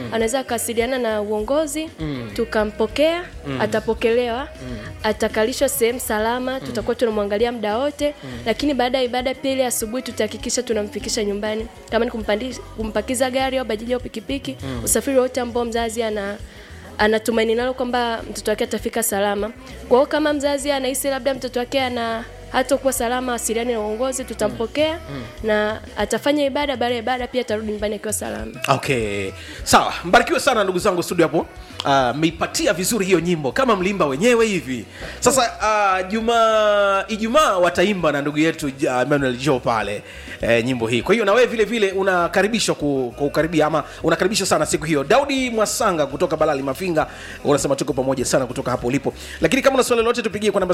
anaweza akawasiliana na uongozi tukampokea atapokelewa atakalishwa sehemu salama tutakuwa tunamwangalia muda wote lakini baada ya ibada pia ile asubuhi tutahakikisha tunamfikisha nyumbani kama ni kumpandi, kumpakiza gari au bajaji au pikipiki usafiri wote ambao mzazi ana anatumaini nalo kwamba mtoto wake atafika salama. Kwa hiyo kama mzazi anahisi labda mtoto wake ana hatakuwa salama, asiliane na uongozi, tutampokea na atafanya ibada. Baada ya ibada pia atarudi nyumbani akiwa salama. okay sawa mbarikiwe sana ndugu zangu studio hapo Ah, mmeipatia vizuri hiyo nyimbo kama mlimba wenyewe hivi sasa uh, juma ijumaa wataimba na ndugu yetu uh, Emmanuel jo pale eh, nyimbo hii kwa hiyo na wewe vile vile unakaribishwa ku- kukaribia ama unakaribishwa sana siku hiyo daudi mwasanga kutoka balali mafinga unasema tuko pamoja sana kutoka hapo ulipo lakini kama una swali lolote tupigie kwa namba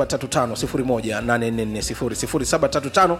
0735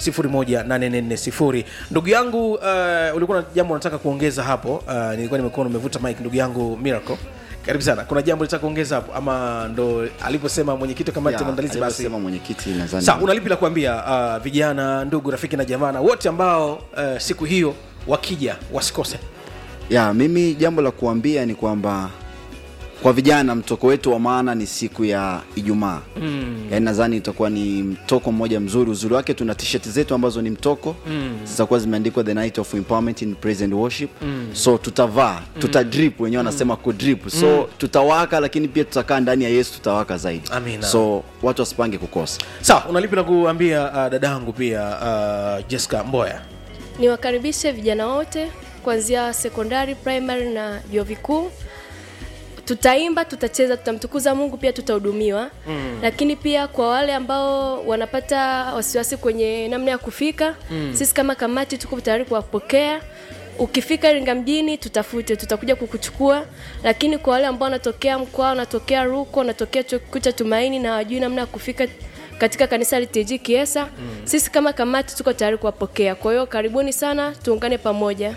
018440 ndugu yangu uh, ulikuwa na jambo unataka kuongeza hapo uh, nilikuwa nimekuwa nimevuta mic ndugu yangu miracle karibu sana kuna jambo litaka kuongeza hapo ama ndo aliposema mwenyekiti wa kamati ya maandalizi basi alivyosema mwenyekiti nadhani sa una lipi la kuambia uh, vijana ndugu rafiki na jamaa na wote ambao uh, siku hiyo wakija wasikose ya mimi jambo la kuambia ni kwamba kwa vijana mtoko wetu wa maana ni siku ya ijumaa mm. yaani nadhani itakuwa ni mtoko mmoja mzuri uzuri wake tuna t-shirt zetu ambazo ni mtoko mm. zitakuwa zimeandikwa the night of empowerment in praise and worship mm. so tutavaa tuta drip wenyewe wanasema ku drip so tutawaka lakini pia tutakaa ndani ya yesu tutawaka zaidi Amina. so watu wasipange kukosa sawa una lipi la kuambia uh, dadangu pia uh, jessica mboya Niwakaribishe vijana wote kuanzia sekondari, primary na vyuo vikuu. Tutaimba, tutacheza, tutamtukuza Mungu, pia tutahudumiwa mm. Lakini pia kwa wale ambao wanapata wasiwasi kwenye namna ya kufika mm. Sisi kama kamati tuko tayari kuwapokea. Ukifika Iringa mjini, tutafute, tutakuja kukuchukua. Lakini kwa wale ambao wanatokea mkoa, wanatokea Ruko, wanatokea chuo kikuu cha Tumaini na hawajui namna ya kufika katika kanisa la TG Kiesa mm. Sisi kama kamati tuko tayari kuwapokea. Kwa hiyo karibuni sana, tuungane pamoja.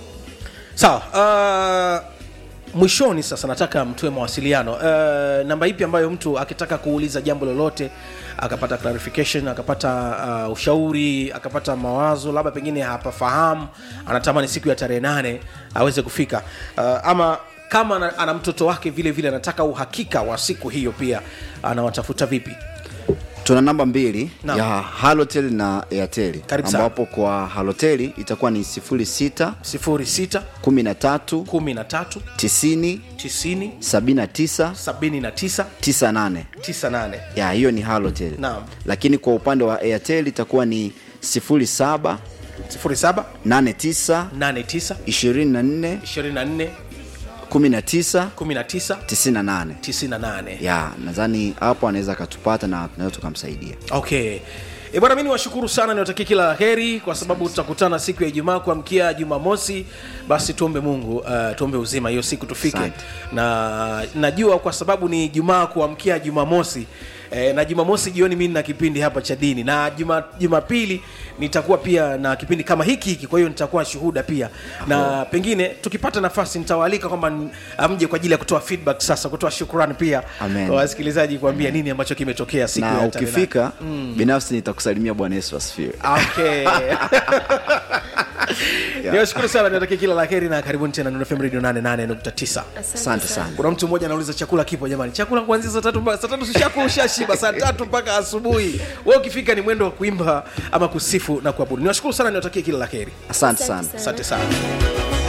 sawa uh, mwishoni sasa nataka mtoe mawasiliano uh, namba ipi ambayo mtu akitaka kuuliza jambo lolote akapata clarification akapata uh, ushauri akapata mawazo labda pengine hapafahamu anatamani siku ya tarehe nane aweze kufika uh, ama kama ana, ana mtoto wake vile vile anataka uhakika wa siku hiyo pia anawatafuta vipi tuna namba mbili Naam. ya halotel na airtel Karibu sana. ambapo kwa haloteli itakuwa ni 06 06 13 13 90 90 79 79 98 98 ya hiyo ni halotel Naam. lakini kwa upande wa airtel itakuwa ni 07 07 89 89 24 24 19 19 98 98 ya nadhani hapo anaweza akatupata na tunaweza tukamsaidia okay E bwana, mi niwashukuru sana, niwatakie kila la heri, kwa sababu tutakutana siku ya Ijumaa kuamkia Jumamosi. Basi tuombe Mungu, uh, tuombe uzima hiyo siku tufike, Asante. na najua kwa sababu ni Jumaa kuamkia Jumamosi eh, na Jumamosi jioni mi nina kipindi hapa cha dini, na juma Jumapili nitakuwa pia na kipindi kama hiki hiki, kwa hiyo nitakuwa shuhuda pia, na pengine tukipata nafasi nitawaalika kwamba n- mje kwa ajili ya kutoa feedback, sasa kutoa shukrani pia Amen. kwa wasikilizaji, kuambia nini ambacho kimetokea siku na ya tarehe nane. ukifika binafsi nitakusalimia bwana yesu asifiwe okay niwashukuru sana niwatakia kila la heri na karibuni tena Nuru FM radio 88.9 asante sana kuna mtu mmoja anauliza chakula kipo jamani chakula kuanzia saa tatu mpaka saa tatu sishaku ushashiba saa tatu mpaka asubuhi we ukifika ni mwendo wa kuimba ama kusifu na kuabudu niwashukuru sana niwatakie kila la heri asante sana Asante asante sana